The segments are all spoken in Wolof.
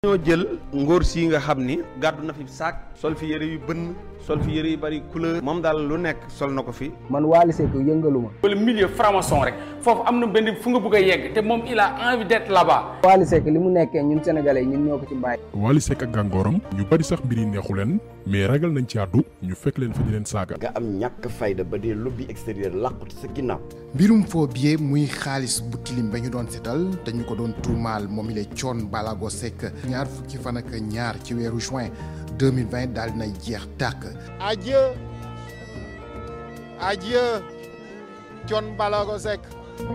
ñoo jël ngóor si nga xam ni gàddu na fi saak sol fi yëre yu bënn sol fi yëre yu bari couleur moom daal lu nekk sol na ko fi man Wally Seck yëngaluma wala milieu franc-maçon rek foofu am na benn fu nga bëgg a yegg te moom il a envie d'être là-bas. Wally Seck li mu nekkee ñun sénégalais ñun ñoo ko ci bàyyi Wally Seck ak gàngooram ñu bari sax mbir yi neexu leen mais ragal nañ ci àddu ñu fekk leen fa di leen saaga nga am ñàkk fayda ba dee lobby extérieur làqut sa ginnaaw mbirum faux billet muy xaalis bu tilim ba ñu doon setal dañu ko doon tuumaal moom ile coon balago Seck ñaar fukki fan ak ñaar ci weeru juin 2020 daal dinay jeex tàkk adieu adieu coon balago Seck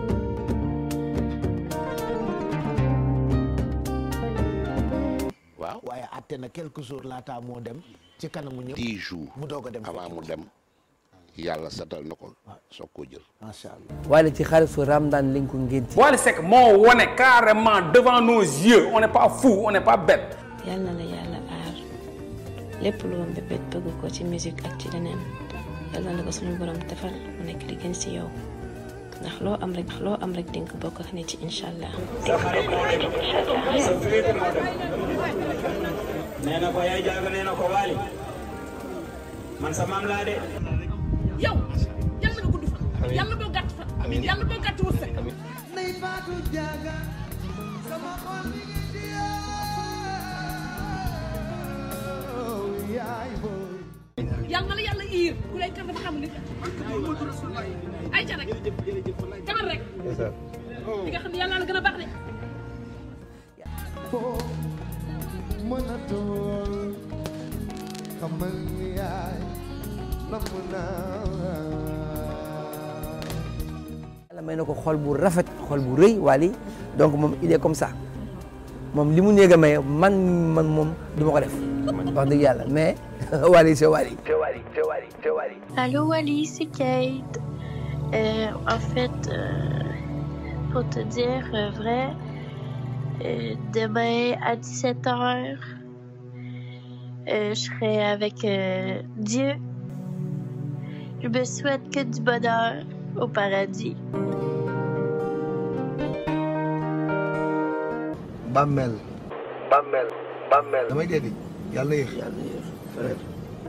waaw waaye àtte na quelques jours laata moo dem ci kanamu ñëpp dix jours mu doog a dem avant mu dem yàlla satal na ko soog koo jël macha allah Wally ci xaalisu Ramadan lañ ko ngénti Wally Seck moo wone carrément devant nos yeux on n'est pas fou on n'est pas bête. yal na la yàlla aar lépp lu woon bébét bëgg ko ci musique ak ci leneen yal na la ko suñu borom defal mu nekk di gën ci yow ndax loo am rek loo am rek dinga ko bokk ak nit ci incha allah. nee na ko yaay jaaga nee na ko waali man sa maam laa de yow yàlla nga gudd fan yàlla boo gàtt fan yàlla boo gàtt wërsëg yàlla na la yàlla iir ku lay kar dafa xam ni ay ca rek demal rek di nga xam ne yàlla la gën a baax de yàlla may na ko xol bu rafet xol bu rëy Wally donc moom il est comme ça moom li mu néeg a may man man moom du ma ko def wax dëgg yàlla mais Wally c'est Wally c'est Wally c'est Wally c'est Wally Allô Wally, c'est Kate. Euh, en fait, euh, pour te dire euh, vrai, euh, demain à 17h, je serai avec euh, Dieu. Je me souhaite que du bonheur au paradis. bàmmeel bàmmeel bàmmeel damay dee di yàlla yéex yàlla yéex frère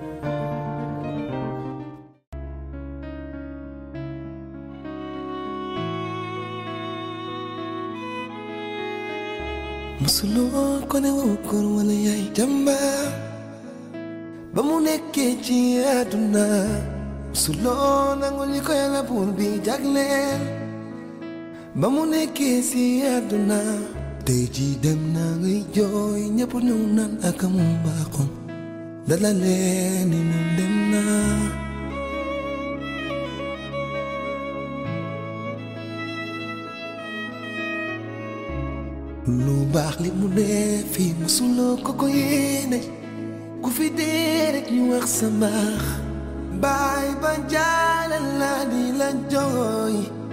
musuloo ko ne woo góor wala yaay jàmbaar ba mu nekkee ci àdduna musuloo nangu li ko yàlla buur bi jagleel ba mu nekkee ci àdduna tey jii dem na ngay jooy ñëpp ñëw naan ak mu baaxoon dala leen ni moom dem na lu baax li mu dee fii musuloo ko ko yéene ku fi dee rek ñu wax sa mbaax baay ba jaale la di la jooy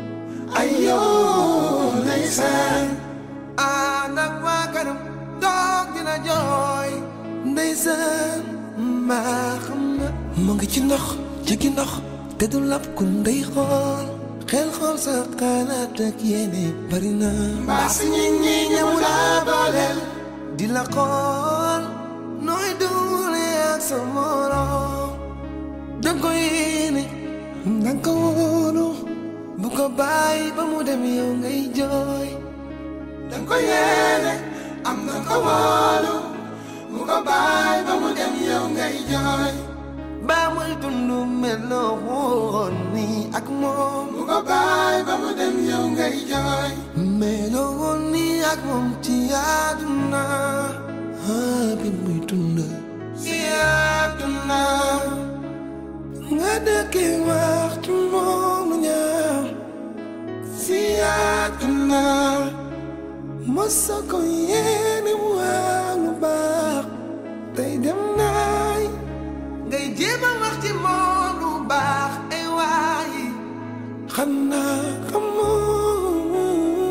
ayoo ndeysaan ànd ak waa kanam toog dina jooy ndeysaan mbaa xam nga mu ngi ci ndox jigi ndox te du lab ku ndey xool xel xool sa xalaat ak yéene bari na mbaa si ñi ñi ñëw laa booleel di la xool nooy duule ak sa morom danga ko yéene danga ko wóolu bu ko bàyyi ba mu dem yow ngay jooy danga ko yéene am na ko wóolu bu ko bàyyi ba mu dem yow ngay jooy ba muy dund meloo woon ni ak moom bu ko bàyyi ba mu dem yow ngay jooy meloo woon ni ak moom ci àdduna ah bi muy dund ci àdduna nga dëkkee waxtu moom lu ñaaw ci àdduna mosa ko yéene waa lu baax tey dem naay ngay jéem a wax ci moom lu baax ay waay xam naa xamoo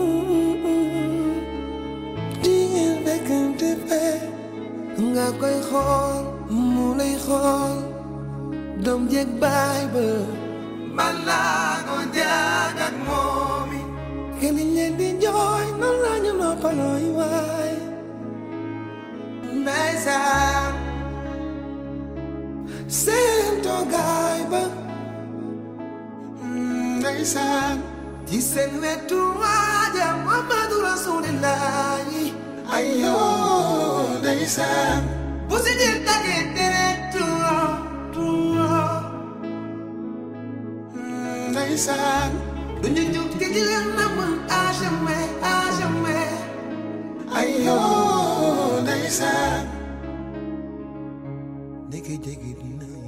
jigéen fekkante fee nga koy xool mu lay xool doom jeeg baay ba balaa ko jaag ak moom it kenn leen di jooy noonu la ñu noppalooy waay ndeysaan seen toogaay ba ndeysaan ci seen wetu waaja Muhammadu Rasulillahi ayyoo ndeysaan bu si jël dagee deret tuuro tuuro ndeysaan du ñu jug te di leen namm à jamais à jamais ayyoo ndeysaan ndeke jege dina